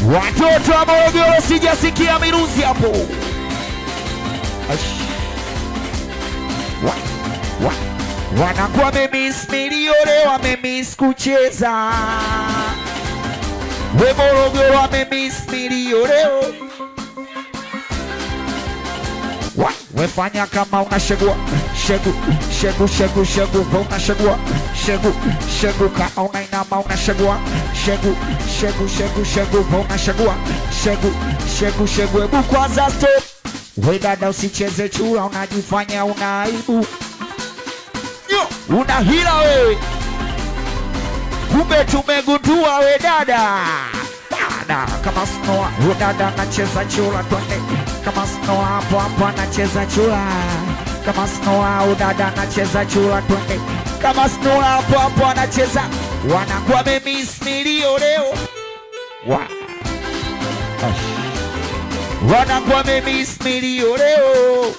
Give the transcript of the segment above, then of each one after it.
Watoto wa Morogoro, sijasikia miruzi hapo. Ash. Wa, wa. Wanakuwa wamemis milione, wamemis kucheza. We Morogoro, wamemis milione. Wa, wefanya kama unashegua shegu shegu shegu shegu we unashegua shegu shegu ka unainama unashegua shegu shegu shegu shegu we unashegua shegu shegu shegu hebu kwanza stop we dada usicheze chura unajifanya una aibu Yo, una hila wewe kumbe tumegundua we dada dada kama snoa we dada anacheza chura twende kama snoa hapo hapo anacheza chura kama snoa we dada anacheza chura twende kama snoa hapo hapo anacheza wanakuwa memis milio leo wa Ash. wanakuwa memis milio leo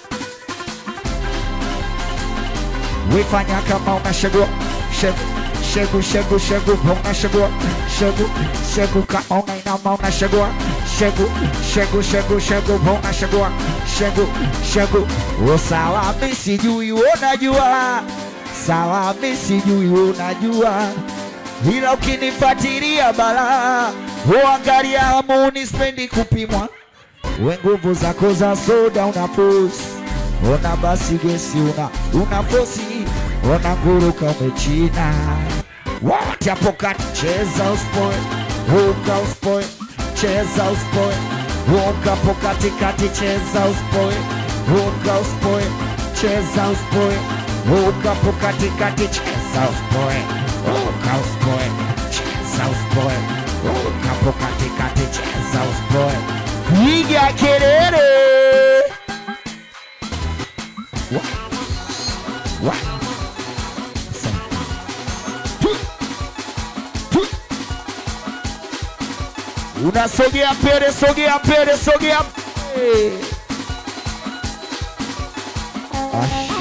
wefanya kama unashegua shegu shegu shegu shegu unashegua shegu shegu ka unainama unashegua shegu shegu shegu shegu unashegua shegu shegu o sawa mi sijui unajua sawa mi sijui unajua ila ukinifuatilia balaa huangalia amuni spendi kupimwa we nguvu zako za soda una posi ona basi gesi una una posi ona nguruka umechina wote hapo kati cheza uspoe ruka uspoe cheza uspoe ruka hapo katikati cheza uspoe ruka uspoe cheza uspoe ruka hapo katikati cheza uspoe ruka uspoe cheza uspoe ruka hapo katikati cheza uspoe piga kelele Wa- wa- Sa- Tu- tu- unasogea mbele sogea mbele sogea mbele. Ash.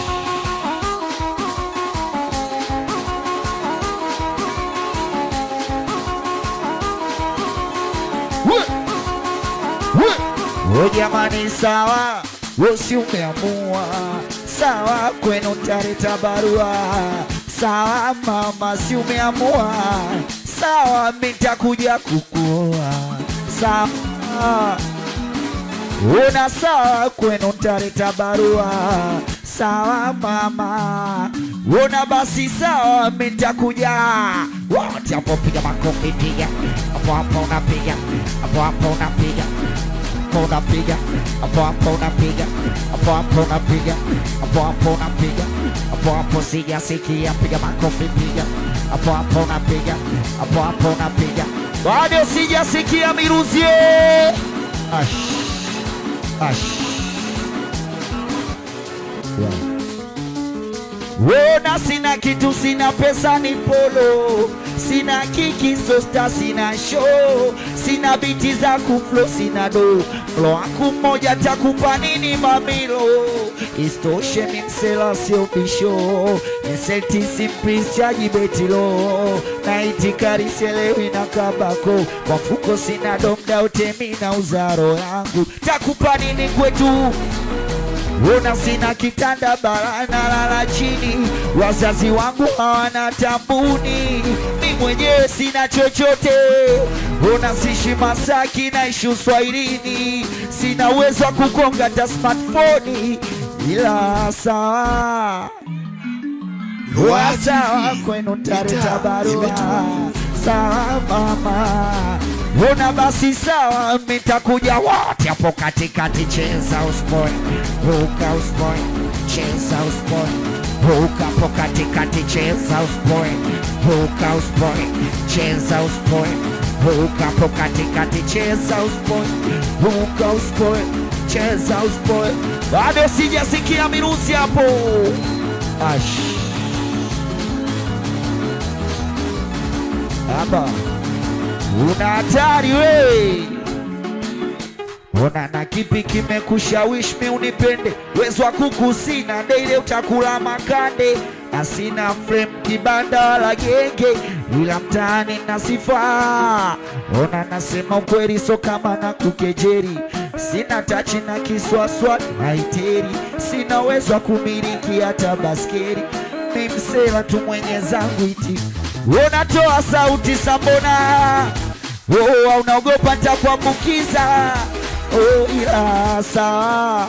We- we- we jamani sawa wosi umeamua sawa kwenu tareta barua sawa mama si umeamua sawa mitakuja kukuoa sawa una sawa kwenu tareta barua sawa mama una basi sawa mitakuja wote hapo piga makofi piga hapo hapo unapiga hapo hapo unapiga hapo unapiga hapo hapo unapiga hapo hapo unapiga hapo hapo unapiga hapo hapo sijasikia piga makofi piga hapo hapo unapiga hapo hapo unapiga bado sijasikia miruzie ash ash yeah. Wona sina kitu, sina pesa, ni polo, sina kiki, sosta, sina show, sina biti za kuflo, sina do mlo wangu mmoja takupa nini mamilo, istoshe ni msela sio bisho, inselti simplis chaji betilo, na itikari sielewi na kabako, kwa mfuko sina domda utemi na uzaro yangu, takupa nini kwetu Una sina kitanda barana lala chini, wazazi wangu hawana tambuni, mi mwenyewe sina chochote. Una sishi Masaki, naishi Uswahilini, sina uwezo wa kugonga hata smartphone, ila sawa Loa sawa TV, kwenu tareta mitaa barua imetulia. sawa mama una basi sawa mitakuja wote hapo katikati cheza uspoe ruka uspoe cheza uspoe ruka hapo katikati cheza uspoe ruka uspoe cheza uspoe ruka hapo katikati cheza uspoe ruka uspoe cheza uspoe bado sijasikia mirusi hapo ash Hapa una hatari we, ona na kipi kimekushawishi mi unipende? Wezo wa kuku sina, daily utakula makande, asina frame kibanda la genge, ila mtaani na sifa. Ona nasema ukweli, so kama na kukejeri, sina tachi na kiswaswa haiteri, sina uwezo wa kumiliki hata baskeri, ni msela tu mwenye zangu iti unatoa sauti sambona oh, unaogopa nitakuambukiza oh, ila sawa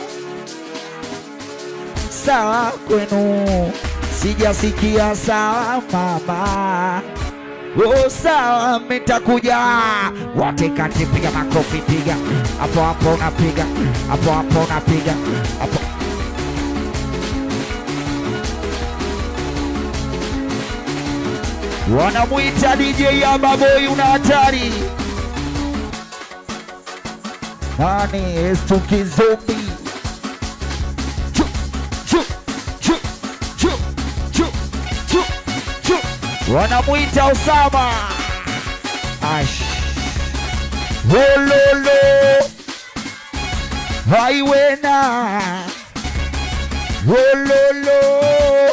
sawa kwenu sijasikia sawa mama oh, sawa mitakuja wote kati piga makofi piga hapo hapo unapiga hapo hapo unapiga hapo wanamwita DJ ya baboi una hatari nani estuki zombi Chu, chu, chu, chu, chu, chu, chu. wanamwita Osama Ash Wololo Haiwena Wololo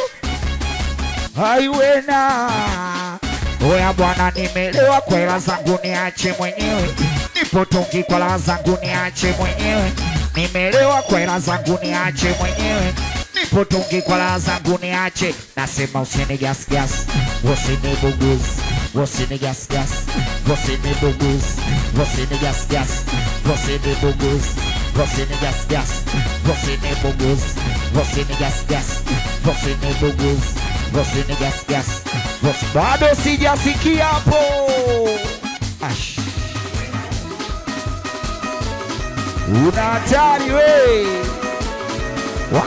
Haiwena Oya bwana, nimelewa kwa hela zangu niache mwenyewe, nipo tungi kwa hela zangu niache mwenyewe, nimelewa kwa hela zangu niache mwenyewe, nipo tungi kwa hela zangu niache. Nasema usini gas gas, usini buguz, usini gas gas, usini buguz, usini gas gas, usini buguz, usini gas gas, usini buguz, usini gas gas, usini buguz, usini gas gas. Boss, bado sijasikia hapo. Ash. Una hatari we. Wa.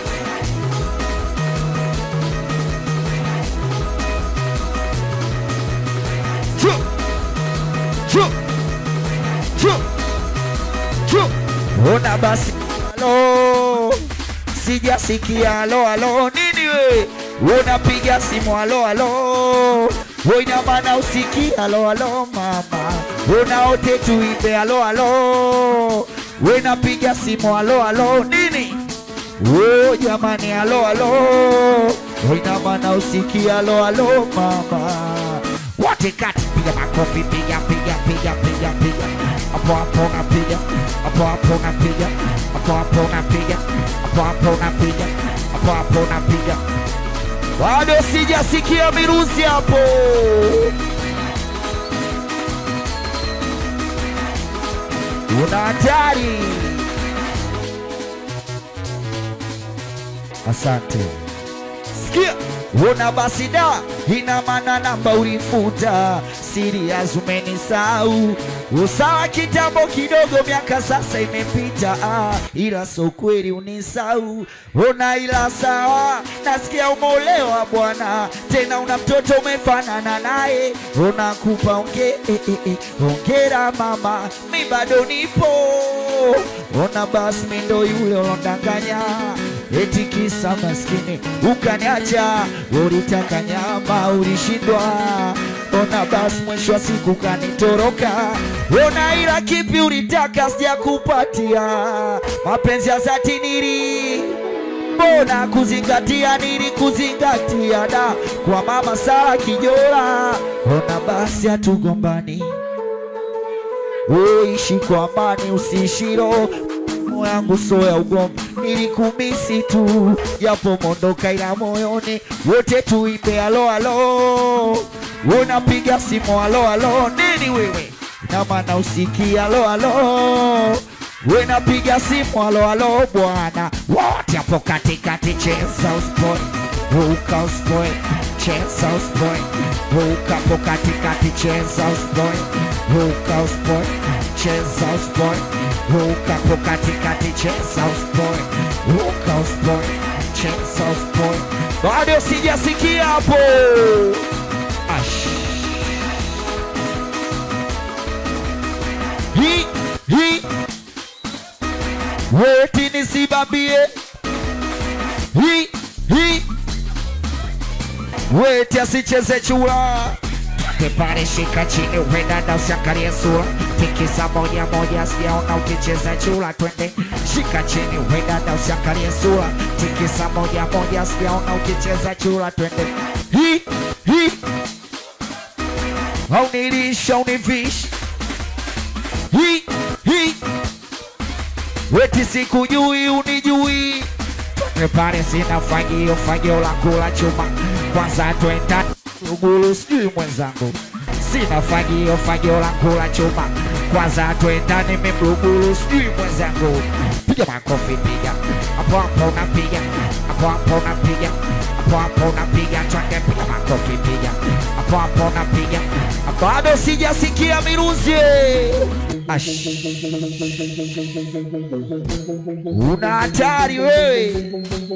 Chu. Chu. Chu. Chu. Ona basi. Halo. Sijasikia halo halo nini we? Unapiga simu halo halo. Ina maana usikii halo halo mama. Unaote tuimbe halo halo. Unapiga simu halo halo nini? Oh jamani halo halo. Ina maana usikii halo halo mama. Wote kati piga makofi piga piga piga piga piga. Hapo hapo unapiga. Hapo hapo unapiga. Hapo hapo unapiga. Hapo hapo unapiga. Hapo hapo unapiga. Bado sijasikia miruzi hapo. Una hatari. Asante. Sikia, una basi da, ina maana namba ulifuta, serious umenisahau. Usawa kitambo kidogo, miaka sasa imepita, ah, ila so kweli unisahau. Ona ila sawa, nasikia umeolewa bwana, tena una mtoto umefanana naye, unakupa onge, eh, eh, eh, ongera mama, mi bado nipo. Ona basi mi ndo yule ulondanganya eti kisa maskini ukaniacha, ulitaka nyama ulishindwa. Ona basi mwisho wa siku kanitoroka. Ona ila kipi ulitaka sijakupatia, mapenzi ya dhati nili mbona kuzingatia nili kuzingatia da kwa mama Sara Kijora. Ona basi hatugombani uishi kwa amani, usiishiro moyo yangu so ya ugomvi, nilikumisi tu japo mondoka, ila moyoni wote tuimbe halo halo. Unapiga simu halo halo, nini wewe na maana usikia halo halo Wenapiga simu halo halo bwana, wote hapo katikati, cheza uspoe, ruka uspoe, cheza uspoe, ruka hapo katikati, cheza uspoe, ruka uspoe, cheza uspoe, ruka hapo katikati, cheza uspoe, ruka uspoe, cheza uspoe. Bado sijasikia hapo. Ash. Hi, hi. Weti nisibambie hi hi, weti asicheze chura twende pale, shika chini, we dada usiangalie sura, tikisa moja moja, sijaona ukicheza chula. Twende shika chini, we dada usiangalie sura, tikisa moja moja, sijaona ukicheza chula. Twende hi hi, au nilisha univisha hi hi, weti sikujui unijui Twende pale, sina fagio, fagio la kula chuma, kwanza twenda Lugulu, sijui mwenzangu, sina fagio, fagio la kula chuma, kwanza twendane mimlugulu, sijui mwenzangu, piga makofi, piga hapo hapo, unapiga hapo hapo, unapiga hapo hapo, unapiga twende, piga makofi, piga hapo hapo, unapiga bado sijasikia miruzi Ash. Una hatari wewe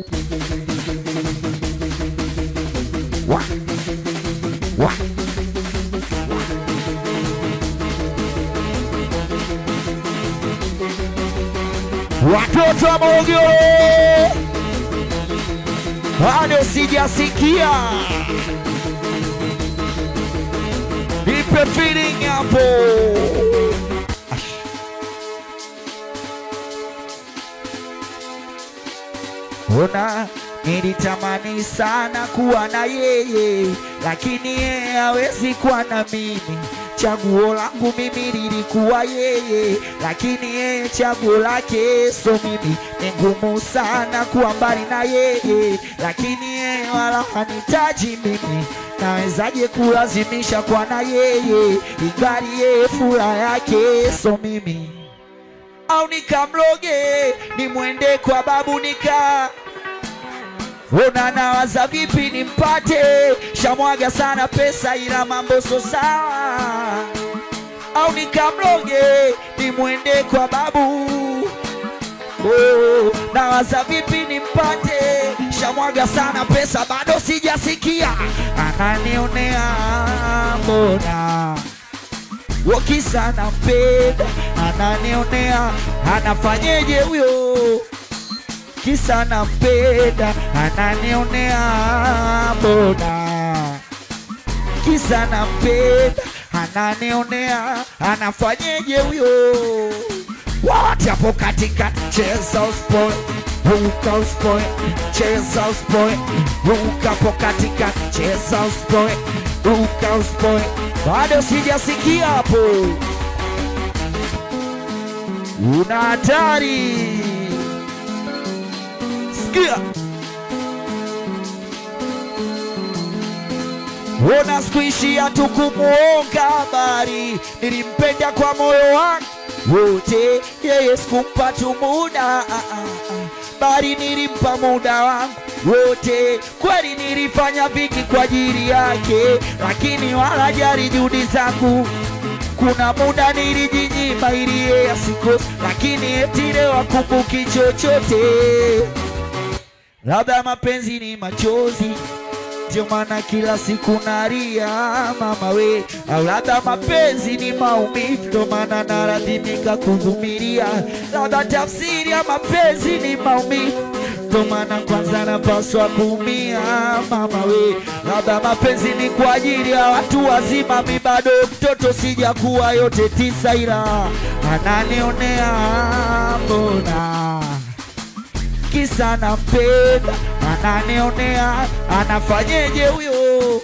wa wa watoto wa Morogoro, bado sijasikia. Ipe feeling hapo. Ash. Ona, nilitamani sana kuwa na yeye, lakini yeye hawezi kuwa na mimi. Chaguo langu mimi lilikuwa yeye, lakini yeye chaguo lake so mimi. Ni ngumu sana kuwa mbali na yeye, lakini yeye wala hanitaji mimi. Nawezaje kulazimisha kuwa na yeye, ingali yeye furaha yake so mimi au nikamloge nimwende kwa babu nika ona nawaza vipi nimpate shamwaga sana pesa ila mambo so sawa au nikamloge nimwende kwa babu Oh, nawaza vipi nimpate shamwaga sana pesa bado sijasikia ananionea mbona wakisa nampenda ananionea anafanyeje huyo kisa nampenda ananionea mbona kisa nampenda ananionea anafanyeje huyo wote hapo katika cheza uspoe ruka uspoe cheza uspoe ruka hapo katika cheza uspoe ruka uspoe bado sijasikia hapo una hatari sikia ona sikuishia tu kumuonga habari nilimpenda kwa moyo wangu wote yeye sikumpa tu muda ah, ah, ah. bali nilimpa muda wangu wote kweli nilifanya vingi kwa ajili yake lakini wala jari juhudi zangu kuna muda nilijinyima ili yeye asikose lakini eti leo akumbuki chochote labda mapenzi ni machozi ndio maana kila siku nalia mama we, au labda mapenzi ni maumivu, ndio maana nalazimika kuvumilia. Labda tafsiri ya mapenzi ni maumivu, ndio maana kwanza napaswa kuumia mama we. Labda mapenzi ni kwa ajili ya watu wazima, mi bado mtoto, sijakuwa yote tisa, ila ananionea mbona kisa nampenda, ananionea, anafanyeje huyo?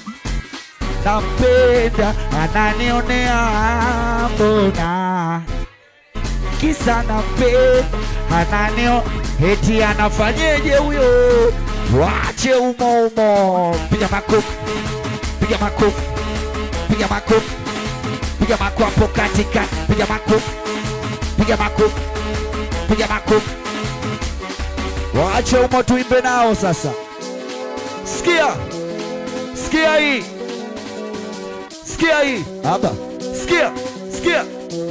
Nampenda, ananionea, mbona kisa nampenda, ananio eti anafanyeje huyo? Wache umo umo, piga makofi, piga makofi, piga makofi, piga makofi hapo katikati, piga makofi, piga makofi, piga makofi Waache umo tuimbe nao sasa. Sikia, sikia hii, sikia hii hapa, sikia, sikia.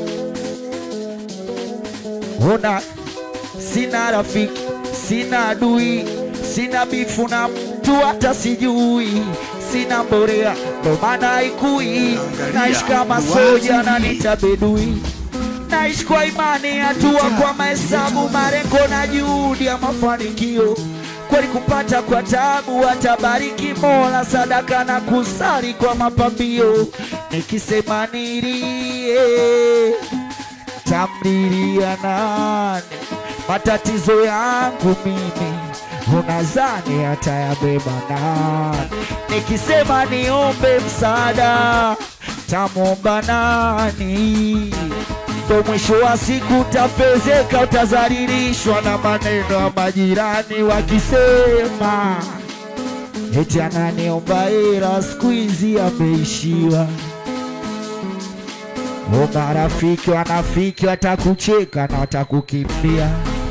Ona, sina rafiki, sina adui, sina bifu na mtu hata sijui, sina mborea, ndo maana haikui. Naishi kama soja na nitabedui naishi kwa imani, hatua kwa mahesabu, malengo na juhudi ya mafanikio. kweli kupata kwa tabu, atabariki Mola, sadaka na kusali kwa mapambio, nikisema nilie tamlilia nani? Matatizo yangu mimi unazani atayabeba nani? Nikisema niombe msaada tamwomba nani? Ndo mwisho wa siku utapezeka, utazalilishwa na maneno ya majirani wakisema eti ananiomba hela, siku hizi ameishiwa. O, marafiki wanafiki watakucheka na watakukimbia,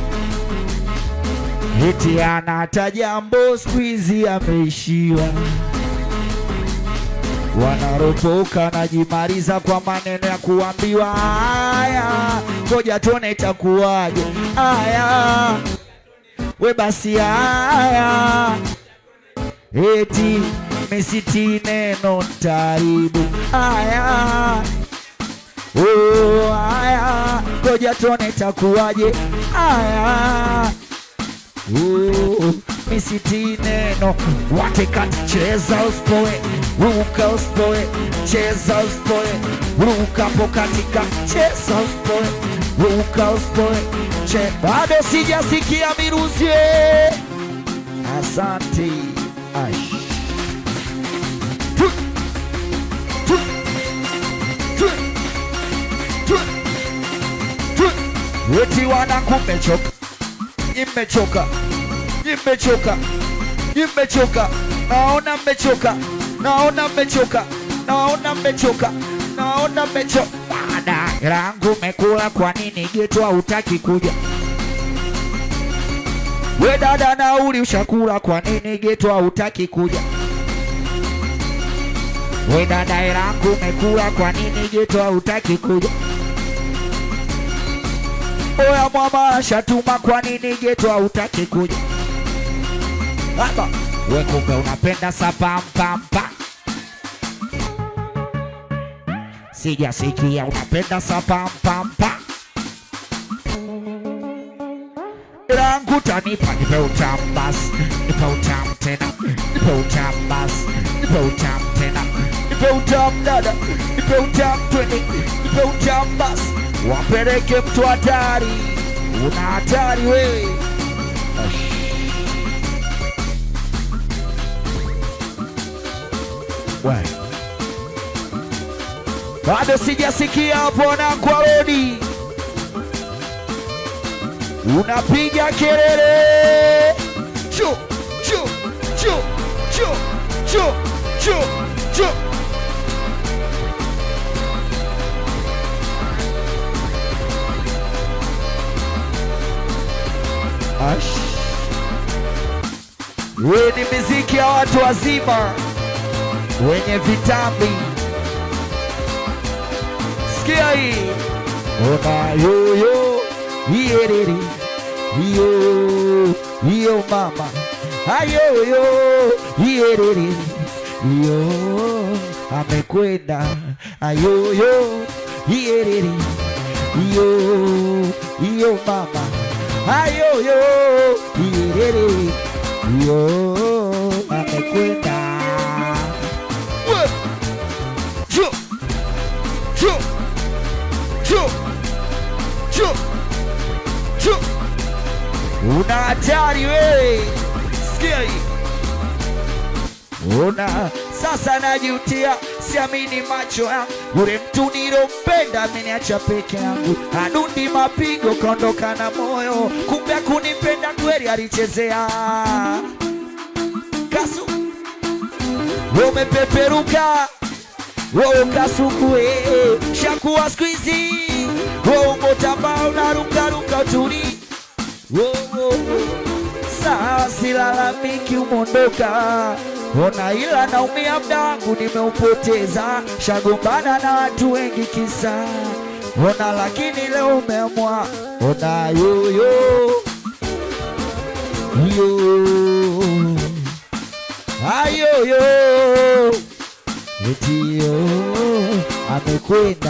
eti ana hata jambo, siku hizi ameishiwa. Wanaropoka najimaliza kwa maneno ya kuambiwa haya, ngoja tuone itakuwaje. Haya we basi, haya eti misiti neno ntaribu. Haya Oh, haya, ngoja tuone itakuwaje. Haya, oh, misiti neno watekati, cheza usipoe, ruka usipoe, cheza usipoe, ruka po katika, cheza usipoe, ruka usipoe, che bado sijasikia miruzi. Asante Ash. Tu, tu, tu. Eti wanangu mmechoka, imechoka, imechoka, imechoka, naona mmechoka, naona mmechoka, naona mmechoka, naona mmechoka. Bada langu mekula, kwa nini geto hautaki kuja? We dada, nauli ushakula, kwa nini geto hautaki kuja? We dada, langu mekula, kwa nini geto hautaki kuja? Oya mama shatuma, kwa nini geto hautaki kuja? Baba we kumbe unapenda sapampampa, sijasikia unapenda sapampampa. Langu tanipa, nipe utamu basi, nipe utamu tena, nipe utamu basi, nipe utamu tena, nipe utamu dada, nipe utamu twende, nipe utamu basi wapeleke mtu hatari, una hatari wewe. We. Bado sijasikia hapo na kwa rodi unapiga kelele chu chu chu chu chu chu chu Ash. We ni miziki ya watu wazima wenye vitambi. Sikia hii, ona yoyo iyerere iyo iyo mama ayoyo iyerere iyo amekwenda ayoyo iyerere iyo iyo mama ayoyo iyerere iyo amekwenda We! Jo! Jo! Jo! Jo! Jo! una hatari wewe, sikia hii Ona sasa najutia, siamini macho yangu. Yule mtu nilompenda ameniacha peke yangu, adundi mapigo kaondoka na moyo, kumbe kunipenda kweli, alichezea kasu. Wewe umepeperuka, wewe ukasuku, eh, shakuwa siku hizi wewe umotamba unarukaruka utuli Wo, wo, wo. Sawa, silalamiki, umondoka ona, ila naumia, mda wangu nimeupoteza, shagombana na watu wengi kisa ona, lakini leo umeamua ona, yoyo yo ayoyo etiyo amekwenda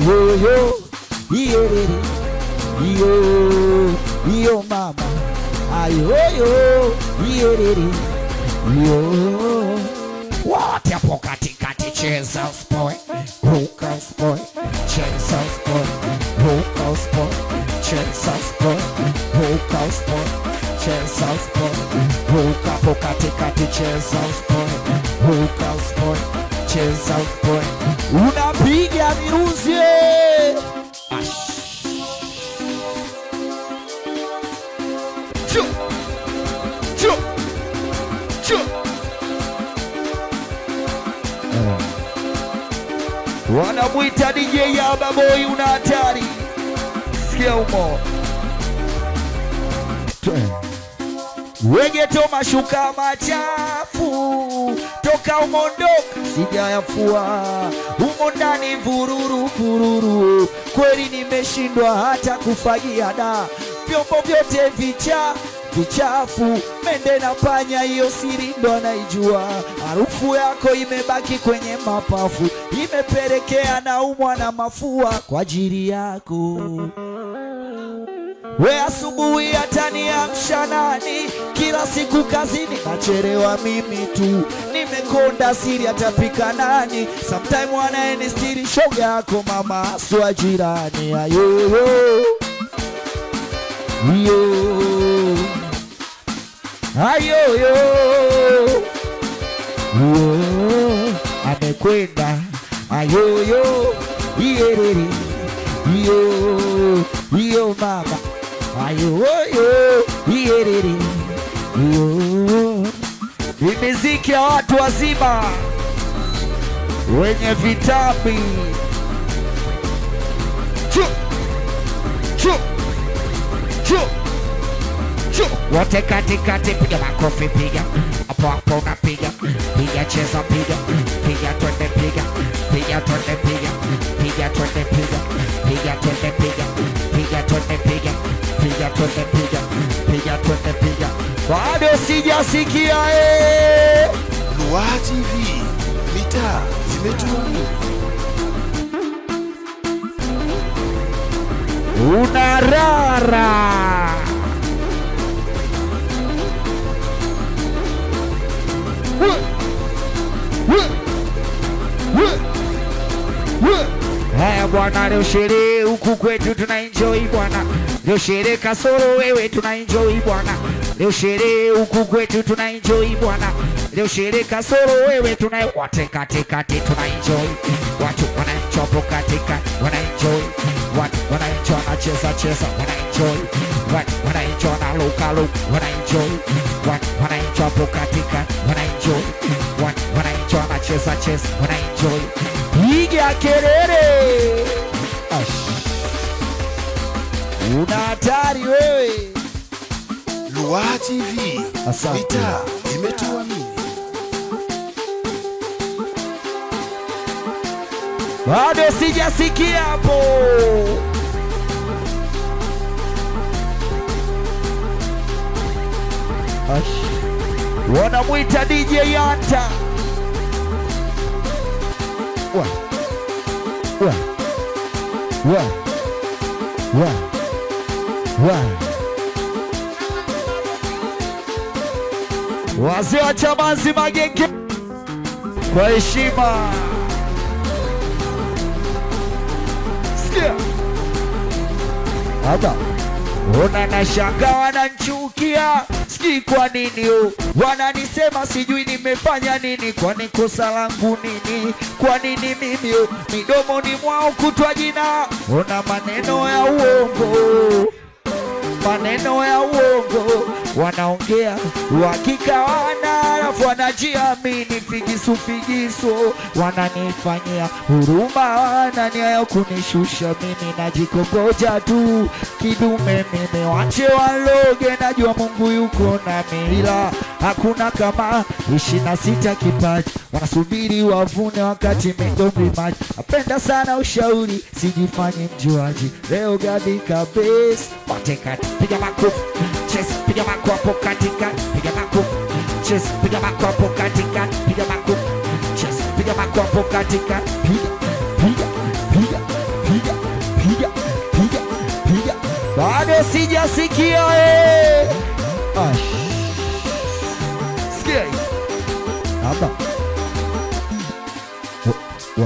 ayoyo iyerere iyo iyo mama ayoyo iyerere yo wote hapo katikati cheza spoy ruka spoy cheza spoy ruka spoy cheza spoy ruka spoy cheza spoy ruka hapo katikati cheza spoy ruka spoy cheza spoy unapiga virusi Ash. Chu. Chu. Chu. wanamwita DJ Yaba Boy, una hatari. Sikia umo wegeto mashuka machafu toka umondoka sijayafua humo ndani vururu vururu kweli nimeshindwa hata kufagia da vyombo vyote vicha vichafu mende na panya hiyo siri ndo anaijua harufu yako imebaki kwenye mapafu imepelekea naumwa na mafua kwa ajili yako we asubuhi hataniamsha nani? Kila siku kazini nachelewa mimi tu, nimekonda siri atapika nani? Sometime wanaenistiri shoga yako mama aswa jirani ayoyo yo ayoyo yo amekwenda ayoyo iyerere iyo iyo mama ayoyo iyerere iyo ni miziki ya watu wazima wenye vitambi chu chu chu chu wote katikati piga makofi piga hapo hapo unapiga piga cheza piga piga twende piga piga twende piga piga twende piga piga twende piga piga twende piga piga twende piga piga twende piga bado sijasikia eh Lua TV, mitaa imetulia. unarara haya bwana leo sherehe huku kwetu tuna enjoy bwana leo sherehe kasoro wewe tuna enjoy bwana leo sherehe huku kwetu tuna enjoy bwana leo sherehe kasoro wewe tuna wote katikati tuna enjoy watu wanaenjoy katikati wana enjoy watu wanaenjoy wanacheza cheza wana enjoy watu wanaenjoy na luka luka wana enjoy watu wanaenjoy hapo katikati wana enjoy watu wanaenjoy wanacheza cheza wana enjoy piga kelele Ash. una hatari wewe Lua TV, Asante. mitaa imetuamini. bado sijasikia hapo Ash. wanamwita DJ Yanta wa wa wa wa wa wazee wa Chamazi Magenge kwa heshima Sikia. Hapa ona nashanga wananchukia, sijui kwa nini oh. Wananisema sijui nimefanya nini, kwani kosa langu nini? Kwa nini mimi oh? Midomoni mwao kutwa jina, ona maneno ya uongo maneno ya uongo wanaongea uhakika wana alafu wanajiamini figisu figisu wananifanyia huruma wana nia ya kunishusha mimi najikongoja tu kidume mimi wache waloge najua mungu yuko nami ila hakuna kama ishirini na sita kipaji wanasubiri wavune wakati migombi maji napenda sana ushauri sijifanyi mjuaji leo gadi kabisa watekati piga makofi chesi piga mako hapo katikati piga makofi chesi piga mako hapo katikati piga makofi chesi piga mako hapo katikati piga piga piga piga piga piga piga bado sijasikia eh Ash. Sikia hii. Hapa. Wa- wa.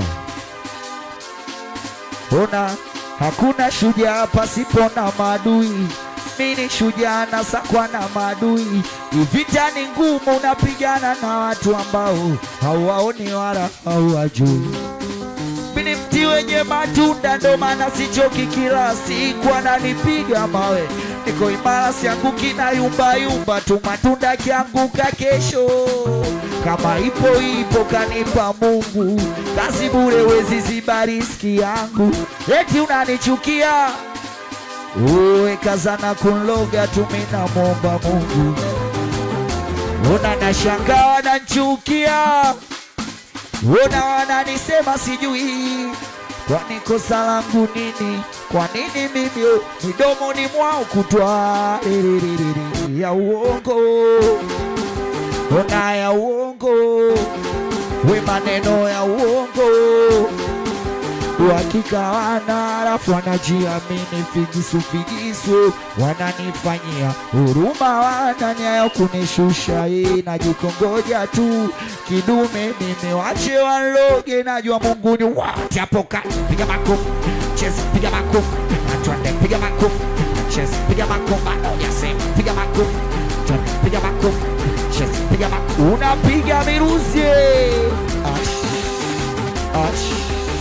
Ona hakuna shujaa pasipo na maadui. Mimi shujaa na sakwa na maadui. Vita ni ngumu, unapigana na watu ambao hawaoni wala hawajui. Mimi ni mti wenye matunda, ndo maana sichoki, kila siku ananipiga mawe. Niko imara, sianguki na yumba yumba tu, matunda kianguka kesho. Kama ipo ipo, kanipa Mungu, kazi bure, wezi ziba riski yangu. Eti unanichukia uwe kazana kunloga tu, mimi namwomba Mungu. Una nashangaa wananchukia Ona wananisema sijui, kwani kosa langu nini? Kwa nini mimi oh, midomoni mwao kutwa riririririri ya uongo, ona ya uongo, we maneno ya uongo, uhakika wana, alafu wanajiamini figisu figisu, wananifanyia huruma, wana nia ya kunishusha, eh, najikongoja tu kidume, nimewache waloge, najua Mungu ni wote hapo kati. Piga makofi, cheza, piga makofi, twende, piga makofi, cheza, piga makofi, yasema, piga makofi, twende, piga makofi, cheza, piga makofi, unapiga miruzi, eh. ash, ash.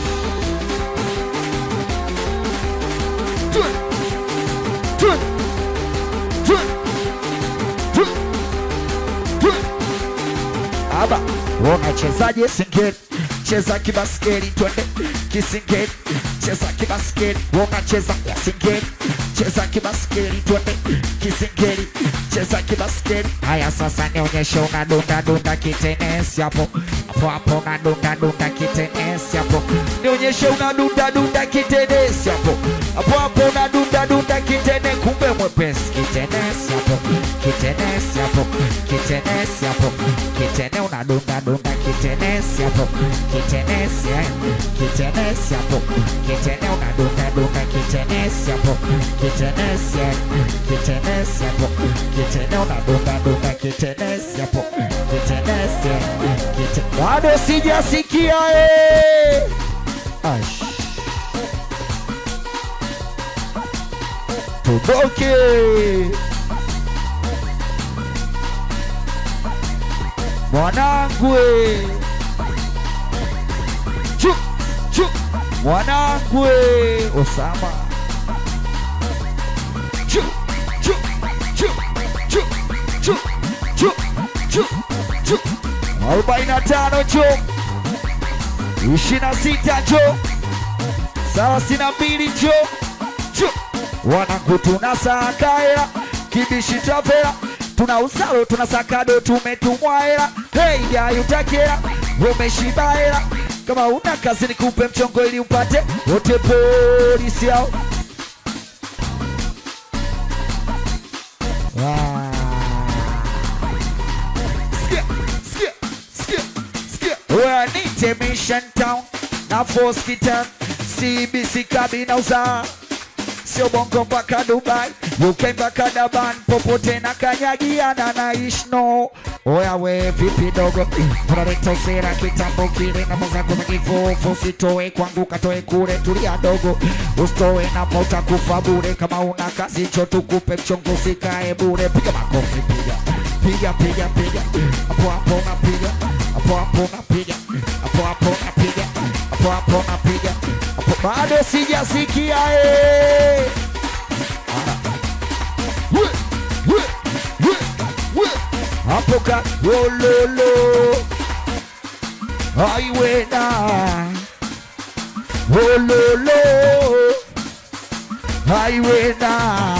Twende, twende, twende, twende, twende. Aba, unachezaje singeli? Cheza kibaskeli, twende kisingeli. Cheza kibaskeli, unacheza singeli. Cheza kibaskeli, twende kisingeli. Cheza kibaskeli. Haya sasa nionyeshe unadunda dunda kitenesi hapo. Hapo hapo unadunda dunda kitenesi hapo. Nionyeshe unadunda dunda kitenesi hapo. Hapo hapo unadunda dunda kitene kumbe mwepesi kitenesi hapo. Kitenesi hapo. Kitenesi hapo. Kitene unadunda dunda kitenesi hapo. Kitenesi eh. Kitenesi hapo. Kitene unadunda dunda kitenesi hapo. Kitenesi eh. Kitenesi hapo. Kitene unadunda dunda kitenesi hapo. Kitenesi eh. Kite- Bado sijasikia eh. Ash. Tutoke. Mwanangu we. Chu, chu. Mwanangu we. Osama. Chu, chu, chu, chu, chu, chu, chu, chu. Arobaini na tano cho. Ishirini na sita cho. Thelathini na mbili cho. Cho. Wanangu tunasaka hela kibishi tavela tuna usalo tuna sakado tumetumwa hela hey ya utakela umeshiba hela kama una kazi nikupe mchongo ili upate wote polisi yao Ah. Sikia, sikia, sikia, sikia. Wewe nite Mission Town na Force Kitan CBC kabina uzaa sio bongo mpaka Dubai, UK mpaka Daban, popote na kanyagiana na ishno. Oya we vipi dogo, unaleta usera kitambo kile na mazako za kifufu, usitoe kwangu katoe kule, tulia dogo, usitoe na mota kufa bure. Kama una kazi cho tukupe mchongo, usikae bure. Piga makofi, piga piga piga piga, hapo hapo unapiga, hapo hapo unapiga, hapo hapo unapiga, hapo hapo unapiga, hapo bado sijasikia eh. We, we, we, we. hapo ka wololo aiwena wololo aiwena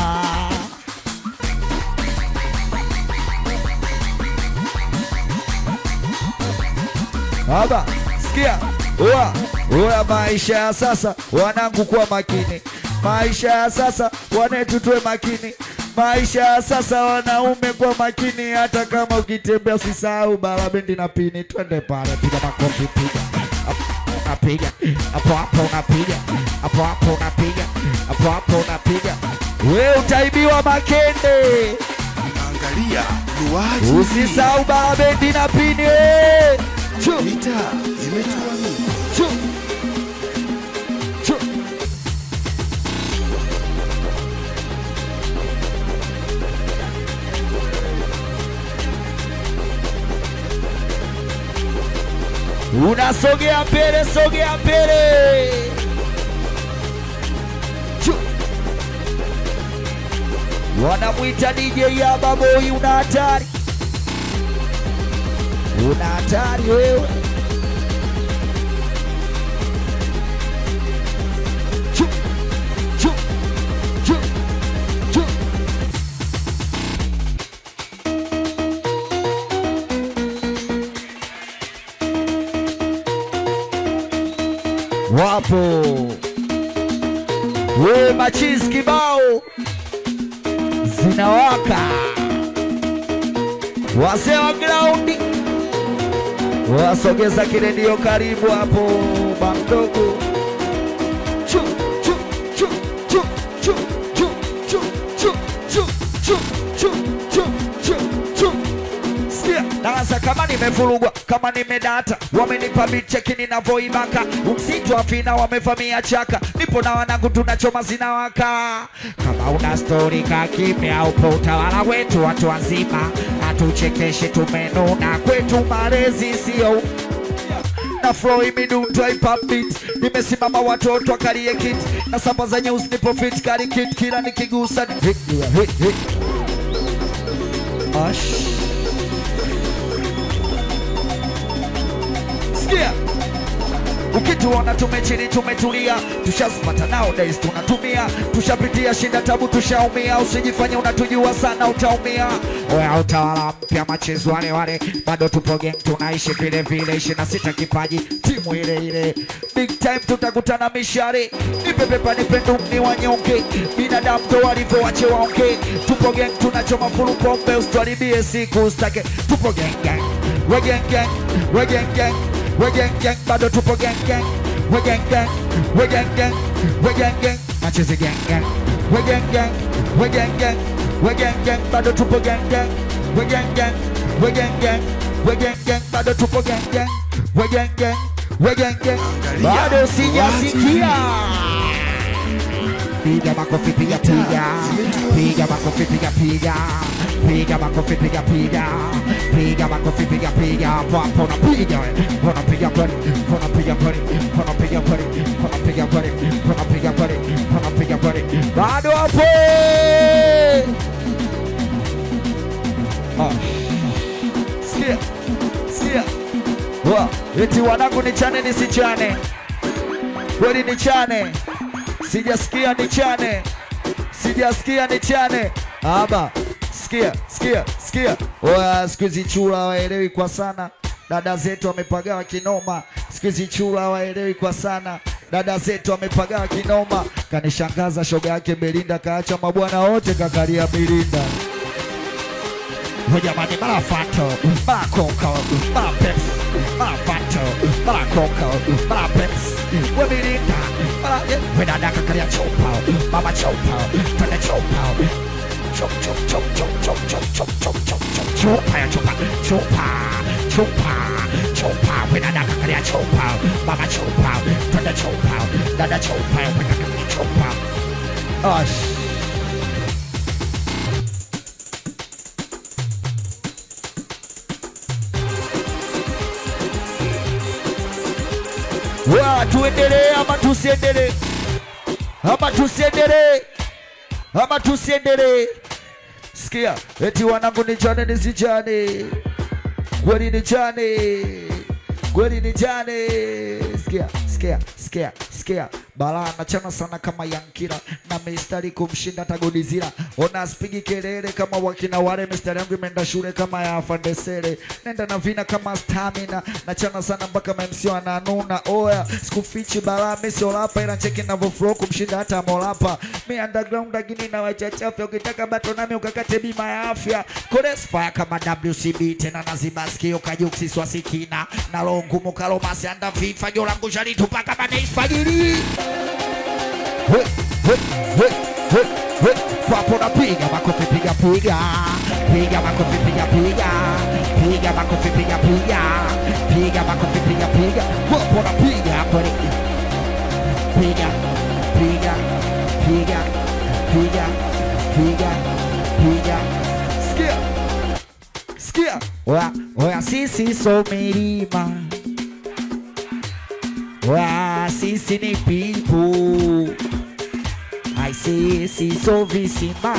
Haba, sikia, oa, oa maisha ya sasa, wanangu kuwa makini. Maisha ya sasa, wanetu tuwe makini. Maisha ya sasa, wanaume kwa makini. Hata kama ukitembea usisahau bala bendi na pini. Twende pale, piga makofi, piga Hapo unapiga hapo hapo, unapiga hapo hapo, unapiga hapo hapo, unapiga. We utaibiwa makende, Angalia Luwaha TV. Usisahau barabendi na pini. Chu, Mitaa imetuamini. chu, chu. Unasogea mbele, sogea mbele. Chu. Wanamwita DJ ya baboi, una hatari, una hatari wewe. Chu, chu, chu, chu. Wapo we machizi kibao zinawaka, wazee wa graundi wasogeza kiredio karibu hapo, bamdogo Chu, chu, chu, chu, chu, chu, chu, chu, chu, chu, chu, chu, chu, chu. Sikia, darasa kama nimevurugwa kama nimedata, wamenipa micheki ninavyoibaka, msitu afina wamevamia chaka, nipo na wanangu tunachoma zinawaka. Kama una stori ka kimya, upo utawala wetu, watu wazima hatuchekeshe, tumenuna kwetu, malezi sio na flow imidundo hip hop beat nimesimama watoto akalie kit na samba za news nipo fit kari kit kila nikigusa ni hit, hit, hit. Ash. Sikia ukituona tumechini tumetulia tushazipata nowadays tunatumia tushapitia shinda tabu tushaumia usijifanye unatujua sana utaumia oya utawala mpya machezo wale wale bado tupo gang tunaishi vile vile ishirini na sita kipaji timu ile ile big time tutakutana mishare nipe pepa nipe ndumni wanyonge binadamu ndo walivyo wache waonge tupo gang tunachoma fulu pombe usituharibie siku ustake tupo gang gang we gang gang we gang gang we gang gang bado tupo gang gang we gang gang we gang gang we gang gang machezi gang gang we gang gang we gang gang we gang gang bado tupo gang gang we gang gang we gang gang we gang gang bado tupo gang gang we gang gang we gang gang bado sijasikia piga makofi piga piga piga makofi piga piga piga makofi piga piga piga makofi piga piga hapo hapo unapiga we unapiga kweli unapiga kweli unapiga kweli unapiga kweli unapiga kweli unapiga kweli bado hapo Ah. sikia sikia wa eti wanangu nichane nisichane kweli nichane sijasikia nichane sijasikia nichane aba sikia sikia sikia oya siku hizi chula waelewi kwa sana dada zetu wamepagawa kinoma siku hizi chula waelewi kwa sana dada zetu wamepagawa kinoma kanishangaza shoga yake belinda kaacha mabwana wote kakalia milinda Jamani, mara fato, mara koko, mara peps, mara fato, mara koko, mara peps, we milinda, mara we dada kakalia chopa, mama chopa, twende chopa, chop chop chop chop chop chop chop chop chop chop chopa ya chopa, chopa, chopa, chopa, we dada kakalia chopa, mama chopa, twende chopa, dada chopa, we kakalia chopa. Ash. Wa, tuendelee ama tusiendelee? Ama tusiendelee? Ama tusiendelee? Sikia, eti wanangu nichane nisichane, kweli nichane, kweli nichane. Sikia, sikia, sikia, sikia, balaa nachana sana kama Yankira na mistari kumshinda tagodizira. Ona spigi kelele kama wakina wale, mistari yangu imeenda shule kama ya Fandesere, nenda na vina kama stamina, nachana sana mpaka mamsio ananuna. Oya, sikufichi balaa, mimi sio rapa, ila cheki navyo flow kumshinda hata Molapa. Mi underground lakini na wachachafya, ukitaka bato nami ukakate bima ya afya. Kores fire kama WCB tena naziba sikio kajuksi swasikina na roho ngumu kalomasi anda fifa jolangu shalitupa kama neisfajiri He, he, he, he, he. Papo napiga makofi piga piga piga makofi piga piga piga makofi piga piga piga makofi piga piga popo na piga kweli piga piga piga piga piga piga sikia sikia oya oya sisi so milima oya sisi ni people I see siso visima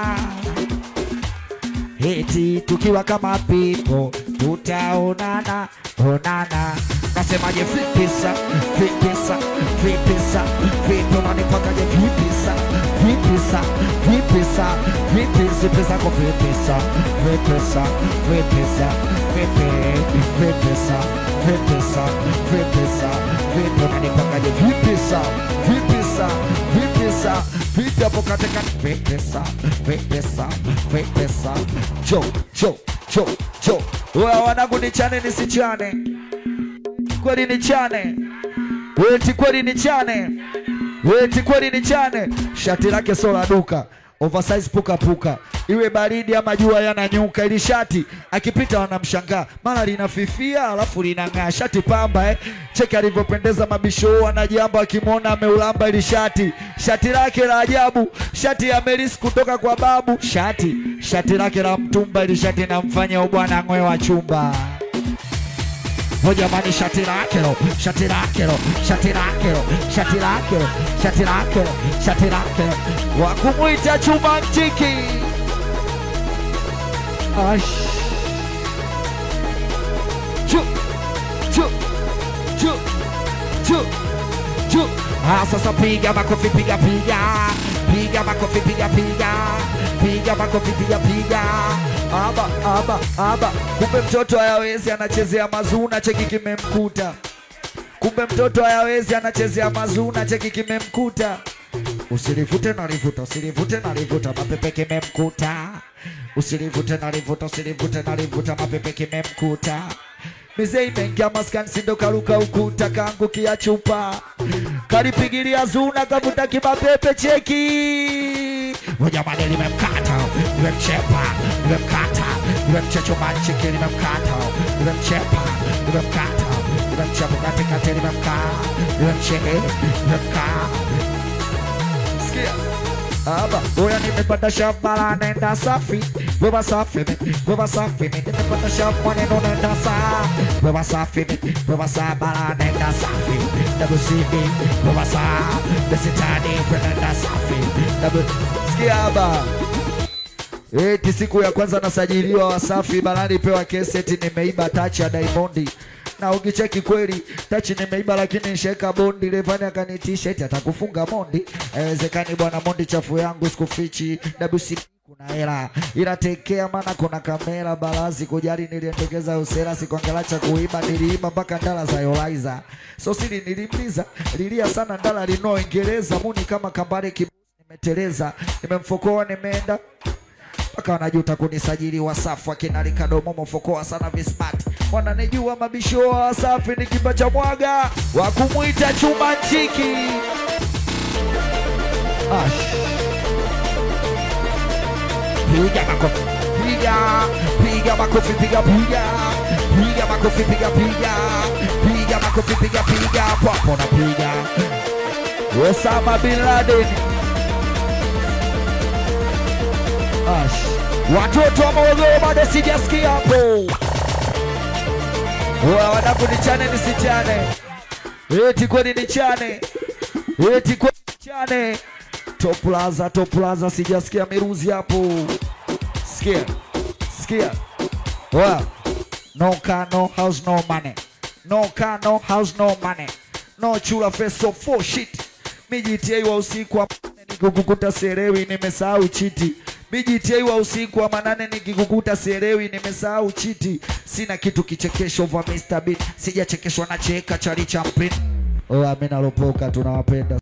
eti tukiwa kama pipo tutaonana onana nasemaje vipisa vipisa vipisa vipi unanipakaje vipisa vipisa vipisa vipisi pesa ko vipisa vipisa vipisa vipi vipisa vipisa vipisa vipi unanipakaje vipisa vipisa vipisa vipi hapo katika vipisa vipisa vipisa jo jo jo jo wewe wanangu nichane nisichane kweli nichane weti kweli nichane weti kweli nichane shati lake sio la duka oversize puka puka iwe baridi ama jua yananyuka ili shati akipita wanamshangaa mara linafifia alafu linang'aa shati pamba eh. cheki alivyopendeza mabisho anajamba akimwona ameulamba ili shati shati lake la ajabu shati ya meris kutoka kwa babu shati shati lake la mtumba ili shati namfanya ubwana ng'we wa chumba Oh jamani, shati lake lo, shati lake lo, shati lake lo, shati lake lo, shati lake lo, shati lake lo, wa kumwita chuma mtiki. Ash. Chu, chu, chu, chu, chu. Ah, sasa piga makofi, piga piga, piga makofi, piga piga, piga makofi, piga piga. Aba, aba, aba. Kumbe mtoto hayawezi, anachezea mazuna, cheki kimemkuta. Kumbe mtoto hayawezi, anachezea mazuna, cheki kimemkuta. Usilivute na livuta, usilivute na livuta, mapepe kimemkuta. Usilivute na livuta, usilivute na livuta, mapepe kimemkuta. Mizee imeingia maskani, sindo karuka ukuta, kaangukia chupa, kalipigilia zuna, kavuta kimapepe, cheki Oh, jamani, limemkata, limemchepa, limemkata, limemchechoma cheki, limemkata, limemchepa, limemkata, limemchepa katikati, limemkaa, limemcheke, limemkaa Sikia. Aba, oya nimepata shamba la nenda safi Wewa safi mi, wewa safi mi Nimepata shamba neno nenda sa Wewa safi mi, wewa saba la nenda safi Double CB, wewa sa Besitani, nenda safi Double, sikia aba Eti siku ya kwanza nasajiliwa Wasafi barani pewa kesi eti nimeiba tachi ya Diamondi na ukicheki kweli tachi nimeiba, lakini nisheka bondi. Levani akanitisha eti atakufunga mondi. Haiwezekani bwana, mondi chafu yangu sikufichi. WC kuna hela ila tekea, maana kuna kamera balazi kujali. Niliendekeza usera, sikuangalia cha kuiba, niliiba mpaka ndala za Yolaiza. So siri nilimliza, lilia sana ndala lino Ingereza muni kama kambare kibusi, nimeteleza nimemfokoa, nimeenda mpaka wanajuta kunisajili Wasafi akina Ricardo Momo fokoa sana vismart wananijua mabisho wa Wasafi ni kimba cha mwaga wa kumwita chuma nchiki Ash. Piga makofi piga piga makofi piga piga piga makofi piga piga piga makofi piga piga papo na piga Osama bin Laden Ash. Watoto wa Morogoro bado sijasikia hapo. Wa wanangu nichane nisichane. Eti kweli nichane. Eti kweli nichane. Top Plaza, Top Plaza sijasikia miruzi hapo. Sikia. Sikia. Wa. No car, no house, no money. No car, no house, no money. No chula face so for shit. Mijitia wa usiku wa manane nikikukuta serewi nimesahau chiti. Mijitia wa usiku wa manane nikikukuta serewi nimesahau chiti. Sina kitu kichekesho vya Mr. Beat. Sijachekeshwa na cheka chali champin. Oh, amina lopoka tunawapenda.